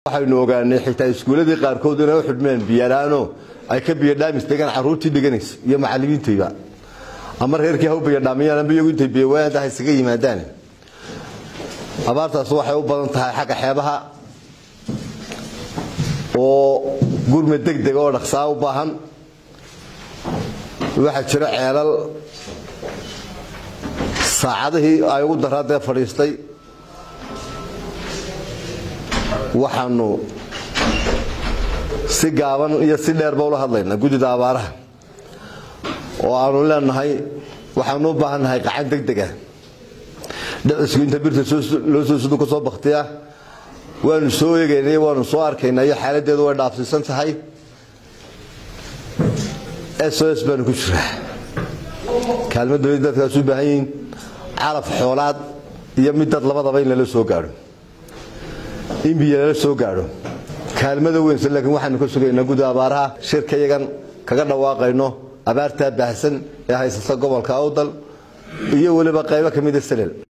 waxaynu ogaanay xitaa iskuuladii qaarkood inay u xidhmeen biyalaano ay ka biyadhaamis degaan caruurtii dhiganaysa iyo macalimiintayba ama reerkii ha u biyadhaamiyaan ama iyagu intay biyawaada ha isaga yimaadaan abaartaas waxay u badan tahay xagga xeebaha oo gurma degdeg oo dhaqsaa u baahan waxaa jira ceelal saacadihii ay ugu daraadee fadhiistay waxaanu si gaaban iyo si dheerba ula hadlaynaa guddida abaaraha oo aanu leenahay waxaanu u baahannahay qacan degdega dhicisku inta birta loo soo sudu ka soo baktiya waanu soo eegaynay waanu soo arkaynaa iyo xaaladdeedu way dhaafsiisan tahay s o s baanu ku jiraa kaalmo dawladda dadkaas u baahan yihiin calaf xoolaad iyo mid dad labadaba in lala soo gaadho in biyo lala soo gaadho kaalmada weynse laakiin waxaanu ka sugaynaa gudda abaaraha shirka yagan kaga dhawaaqayno abaartaa baahsan ee haysata gobolka awdal iyo weliba qaybo ka mida salel